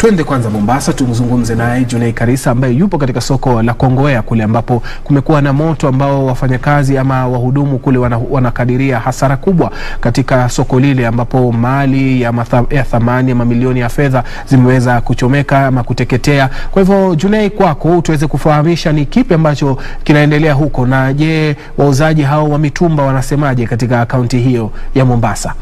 Twende kwanza Mombasa tumzungumze naye Junei Karisa ambaye yupo katika soko la Kongowea kule ambapo kumekuwa na moto ambao wafanyakazi ama wahudumu kule wana, wanakadiria hasara kubwa katika soko lile ambapo mali ya, matha, ya thamani ya mamilioni ya fedha zimeweza kuchomeka ama kuteketea. Kwa hivyo Junei, kwako tuweze kufahamisha ni kipi ambacho kinaendelea huko, na je, wauzaji hao wa mitumba wanasemaje katika kaunti hiyo ya Mombasa?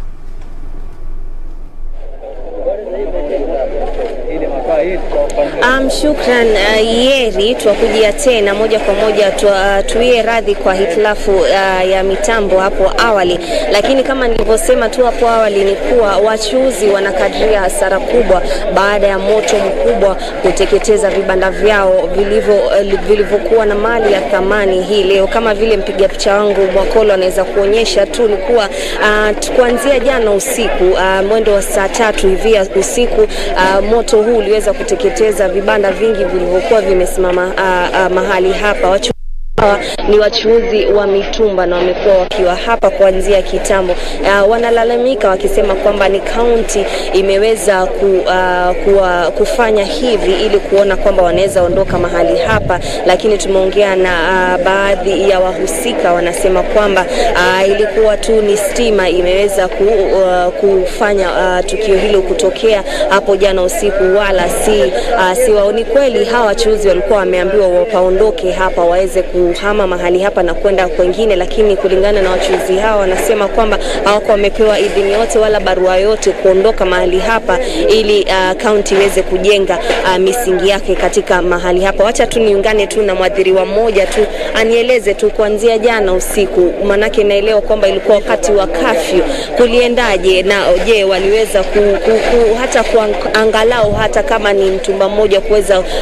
Um, shukran uh, Yeri, twakujia tena moja kwa moja twa, tuie radhi kwa hitilafu uh, ya mitambo hapo awali, lakini kama nilivyosema tu hapo awali ni kuwa wachuuzi wanakadiria hasara kubwa baada ya moto mkubwa kuteketeza vibanda vyao vilivyo uh, vilivyokuwa na mali ya thamani hii leo. Kama vile mpiga picha wangu Mwakolo anaweza kuonyesha tu ni kuwa uh, kuanzia jana usiku uh, mwendo wa saa tatu hivi ya usiku uh, moto huu uliweza kuteketeza vibanda vingi vilivyokuwa vimesimama uh, uh, mahali hapa Wachu hawa ni wachuuzi wa mitumba na wamekuwa wakiwa hapa kuanzia kitambo. Uh, wanalalamika wakisema kwamba ni kaunti imeweza ku, uh, kuwa, kufanya hivi ili kuona kwamba wanaweza ondoka mahali hapa, lakini tumeongea na uh, baadhi ya wahusika wanasema kwamba uh, ilikuwa tu ni stima imeweza ku, uh, kufanya uh, tukio hilo kutokea hapo jana usiku, wala si, uh, si wao. Ni kweli hawa wachuuzi walikuwa wameambiwa wapaondoke hapa waweze ku kuhama mahali hapa na kwenda kwengine, lakini kulingana na wachuuzi hawa wanasema kwamba hawako wamepewa idhini yote wala barua yote kuondoka mahali hapa ili kaunti uh, iweze kujenga uh, misingi yake katika mahali hapa. Wacha tu niungane tu na mwadhiriwa mmoja tu anieleze tu kuanzia jana usiku, manake naelewa kwamba ilikuwa wakati wa kafyu, kuliendaje na je, waliweza ku, ku, ku, hata kuangalau hata kama ni mtumba mmoja kuweza uh,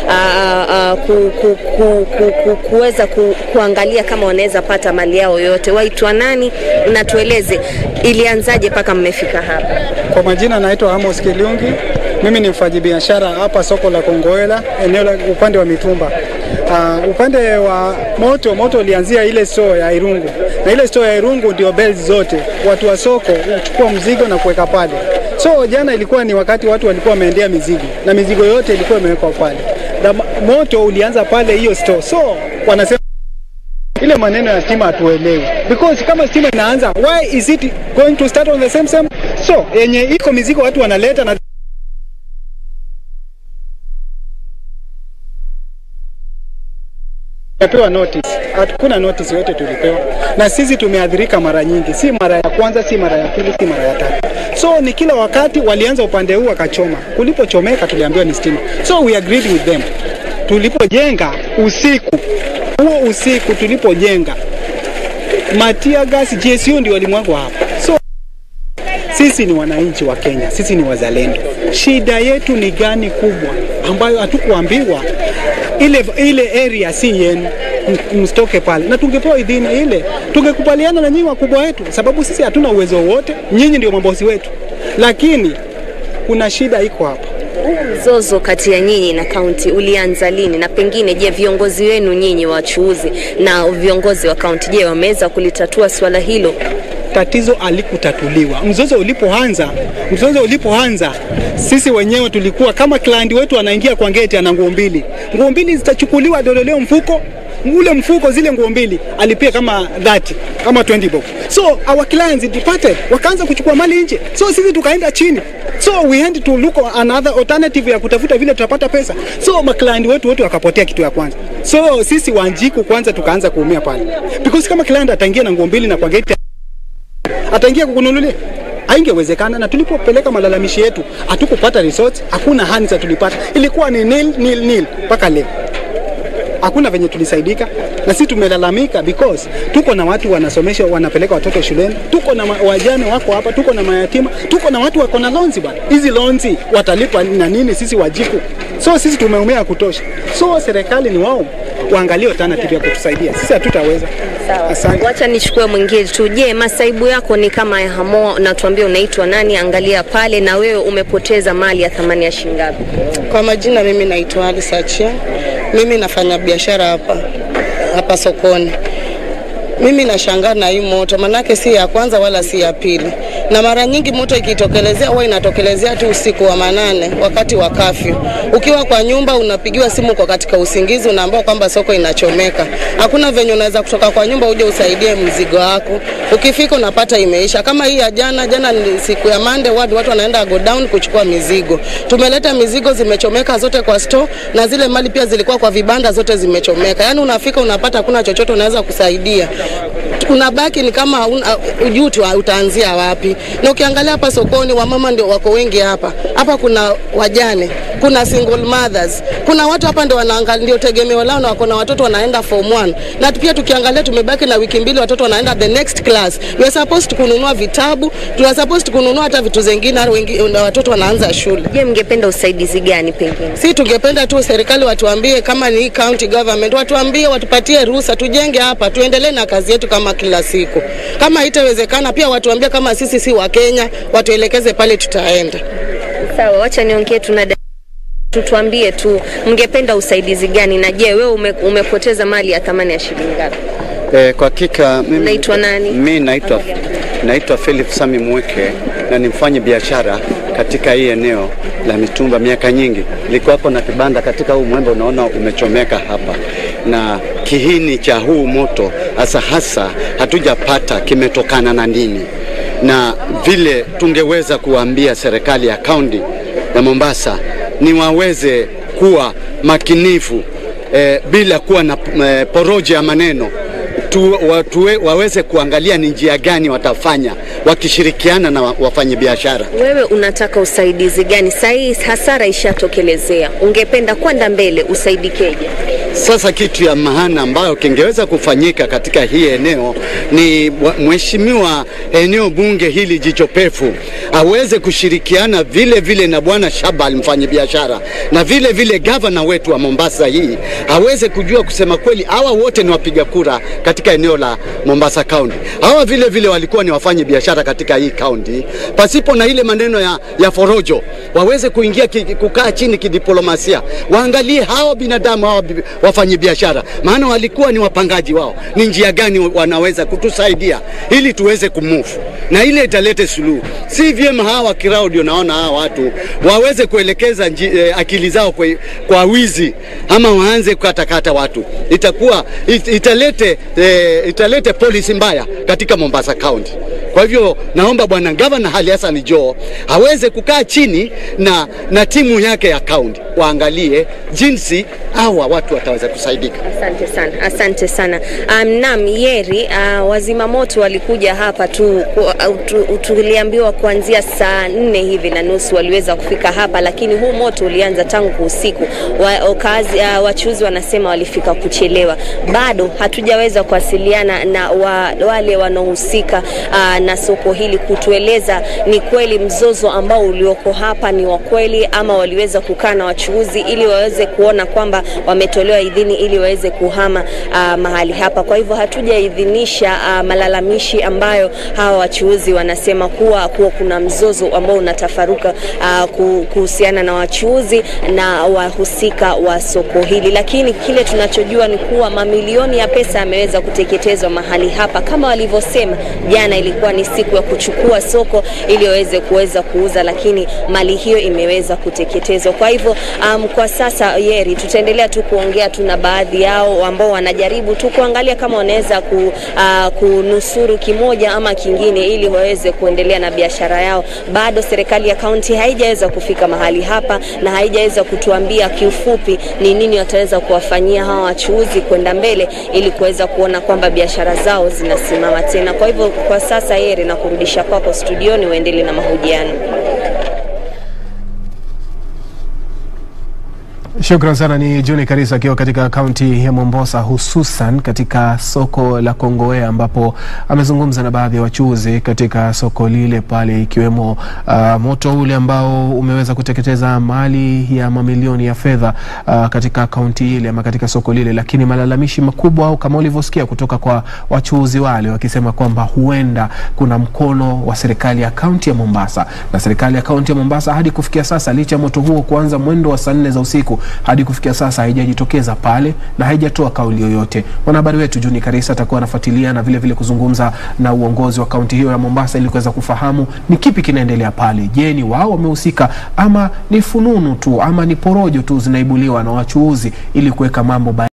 uh, ku, ku, ku, ku, ku, kuweza ku, kuangalia kama wanaweza pata mali yao yote. Waitwa nani na tueleze ilianzaje mpaka mmefika hapa? Kwa majina naitwa Amos Kiliungi. Mimi ni mfanyabiashara hapa soko la Kongowela, eneo la upande wa mitumba. Uh, upande wa moto, moto ulianzia ile store ya Irungu, na ile store ya Irungu ndio bells zote, watu wa soko huchukua mzigo na kuweka pale. So jana ilikuwa ni wakati watu walikuwa wameendea mizigo na mizigo yote ilikuwa imewekwa pale, na moto ulianza pale hiyo store, so wanasema ile maneno ya stima hatuelewi, because kama stima inaanza, why is it going to start on the same same? So yenye iko mizigo watu wanaleta na tumepewa notice. Hakuna notice yote tulipewa, na sisi tumeadhirika mara nyingi, si mara ya kwanza, si mara ya pili, si mara ya tatu. So ni kila wakati walianza upande huu wakachoma, kulipochomeka tuliambiwa ni stima, so we agreed with them. Tulipojenga usiku huo usiku tulipojenga matia gas GSU ndio walimwagwa hapa. So sisi ni wananchi wa Kenya, sisi ni wazalendo. Shida yetu ni gani kubwa ambayo hatukuambiwa? Ile, ile area si yenu, msitoke pale, na tungepewa idhini ile, tungekubaliana na nyinyi wakubwa wetu, sababu sisi hatuna uwezo wote, nyinyi ndio mabosi wetu, lakini kuna shida iko hapa. Mzozo kati ya nyinyi na kaunti ulianza lini? Na pengine, je, viongozi wenu nyinyi wachuuzi na viongozi wa kaunti, je, wameweza kulitatua swala hilo? Tatizo alikutatuliwa. Mzozo ulipoanza, mzozo ulipoanza, sisi wenyewe tulikuwa kama client wetu anaingia kwa geti, ana nguo mbili, nguo mbili zitachukuliwa, dodoleo mfuko ule mfuko zile nguo mbili alipia kama 30 kama 20 bob. So our clients departed, wakaanza kuchukua mali nje, so sisi tukaenda chini, so we had to look another alternative ya kutafuta vile tutapata pesa. So maclient wetu wote wakapotea kitu ya kwanza. So sisi Wanjiku kwanza tukaanza kuumia pale, because kama client ataingia na nguo mbili na kwa gate ataingia kukununulia haingewezekana. Na tulipopeleka malalamishi yetu hatukupata resort, hakuna hands tulipata, ilikuwa ni nil nil nil mpaka leo hakuna venye tulisaidika, na sisi tumelalamika because tuko na watu wanasomesha, wanapeleka watoto shuleni, tuko na wajane wako hapa, tuko na mayatima, tuko na watu wako na loans bwana. Hizi loans watalipa na nini? Sisi wajiku, so sisi tumeumia kutosha. So serikali ni wao waangalie alternative ya kutusaidia, sisi hatutaweza. Asante. Wacha nichukue mwingine tu. Je, masaibu yako ni kama ya Hamo na tuambie unaitwa nani? Angalia pale, na wewe umepoteza mali ya thamani ya shilingi ngapi? Kwa majina, mimi naitwa Alice Achia. Mimi nafanya biashara hapa hapa sokoni. Mimi nashangaa na hii moto, manake si ya kwanza wala si ya pili. na mara nyingi moto ikitokelezea huwa inatokelezea tu usiku wa manane wakati wa kafyu. Ukiwa kwa nyumba unapigiwa simu kwa katika usingizi, unaambiwa kwamba soko inachomeka. Hakuna venye unaweza kutoka kwa nyumba uje usaidie mzigo wako. Ukifika unapata imeisha. Kama hii ya jana, jana ni siku ya Monday, watu watu wanaenda go down kuchukua mizigo. Tumeleta mizigo zimechomeka zote kwa store, na zile mali pia zilikuwa kwa vibanda zote zimechomeka. Yaani unafika unapata hakuna chochote unaweza kusaidia unabaki ni kama ujui tu utaanzia wapi. Na ukiangalia hapa sokoni, wamama ndio wako wengi hapa. Hapa kuna wajane, kuna single mothers, kuna watu hapa ndio wanaangalia, ndio tegemeo lao, na wako na watoto wanaenda form 1 na pia tukiangalia, tumebaki na wiki mbili, watoto wanaenda the next class. We are supposed kununua vitabu, tuna supposed kununua hata vitu zingine, wengi na watoto wanaanza shule. Je, mngependa usaidizi gani pengine? Si tungependa tu serikali watuambie, kama ni county government, watuambie, watupatie ruhusa, tujenge hapa, tuendelee na kazi yetu kama kila siku. Kama haitawezekana, pia watuambie kama sisi si wa Kenya, watuelekeze pale tutaenda. Sawa, wacha niongee tuna tutuambie tu mngependa usaidizi gani, na je, wewe ume, umepoteza mali ya thamani ya shilingi ngapi? Eh, kwa hakika mimi Unaitwa nani? Mimi naitwa naitwa Philip Sami Mweke na ni mfanye biashara katika hii eneo la mitumba miaka nyingi. Nilikuwa hapo na kibanda katika huu mwembe, unaona umechomeka hapa, na kihini cha huu moto hasa hasa hatujapata kimetokana na nini, na vile tungeweza kuambia serikali ya kaunti ya Mombasa ni waweze kuwa makinifu eh, bila kuwa na eh, porojo ya maneno tu, watuwe, waweze kuangalia ni njia gani watafanya wakishirikiana na wafanyabiashara. Wewe unataka usaidizi gani? Saa hii hasara ishatokelezea, ungependa kwenda mbele, usaidikeje? Sasa kitu ya maana ambayo kingeweza kufanyika katika hii eneo ni mheshimiwa eneo bunge hili jicho pefu aweze kushirikiana vile vile na bwana Shabal mfanyabiashara na vile vile gavana wetu wa Mombasa hii aweze kujua kusema kweli, hawa wote ni wapiga kura katika eneo la Mombasa County. Hawa vile vile walikuwa ni wafanye biashara katika hii county, pasipo na ile maneno ya, ya forojo, waweze kuingia ki, kukaa chini kidiplomasia, waangalie hawa binadamu hawa wafanye biashara, maana walikuwa ni wapangaji wao, ni njia gani wanaweza kutusaidia ili tuweze kumove na ile italete suluhu. Si vyema hawa kirao ndio naona hawa watu waweze kuelekeza nji, eh, akili zao kwa, kwa wizi ama waanze kukatakata watu, itakuwa it, italete eh, italete polisi mbaya katika Mombasa County. Kwa hivyo naomba bwana gavana Ali Hassan Joho aweze kukaa chini na, na timu yake ya kaunti waangalie jinsi hawa watu wataweza kusaidika. Asante sana, asante sana. Um, naam, Yeri, uh, wazima moto walikuja hapa tu, uh, tu tuliambiwa kuanzia saa nne hivi na nusu waliweza kufika hapa, lakini huu moto ulianza tangu usiku. Wa, kazi, uh, wachuuzi wanasema walifika kuchelewa. Bado hatujaweza kuwasiliana na wa, wale wanaohusika uh, na soko hili kutueleza ni kweli mzozo ambao ulioko hapa ni wa kweli ama waliweza kukaa na wachuuzi ili waweze kuona kwamba wametolewa idhini ili waweze kuhama uh, mahali hapa. Kwa hivyo hatujaidhinisha uh, malalamishi ambayo hawa wachuuzi wanasema kuwa, kuwa kuna mzozo ambao unatafaruka uh, kuhusiana na wachuuzi na wahusika wa soko hili, lakini kile tunachojua ni kuwa mamilioni ya pesa yameweza kuteketezwa mahali hapa. Kama walivyosema jana, ilikuwa ni siku ya kuchukua soko ili waweze kuweza kuuza, lakini mali hiyo imeweza kuteketezwa. Kwa hivyo um, kwa sasa Yeri, tutaendelea tu kuongea tu na baadhi yao ambao wanajaribu tu kuangalia kama wanaweza ku, uh, kunusuru kimoja ama kingine ili waweze kuendelea na biashara yao. Bado serikali ya kaunti haijaweza kufika mahali hapa na haijaweza kutuambia kiufupi ni nini wataweza kuwafanyia hawa wachuuzi kwenda mbele ili kuweza kuona kwamba biashara zao zinasimama tena. Kwa hivyo kwa sasa, Yeri, na kurudisha kwako studioni uendelee na mahojiano. Shukran sana. Ni John Karisa akiwa katika kaunti ya Mombasa, hususan katika soko la Kongowea ambapo amezungumza na baadhi ya wachuuzi katika soko lile pale, ikiwemo uh, moto ule ambao umeweza kuteketeza mali ya mamilioni ya fedha uh, katika kaunti ile ama katika soko lile, lakini malalamishi makubwa au kama ulivyosikia kutoka kwa wachuuzi wale wakisema kwamba huenda kuna mkono wa serikali ya kaunti ya Mombasa na serikali ya kaunti ya Mombasa hadi kufikia sasa, licha ya moto huo kuanza mwendo wa saa nne za usiku hadi kufikia sasa haijajitokeza pale na haijatoa kauli yoyote. Mwanahabari wetu Juni Karisa atakuwa anafuatilia na vile vile kuzungumza na uongozi wa kaunti hiyo ya Mombasa ili kuweza kufahamu ni kipi kinaendelea pale. Je, ni wao wamehusika ama ni fununu tu ama ni porojo tu zinaibuliwa na wachuuzi ili kuweka mambo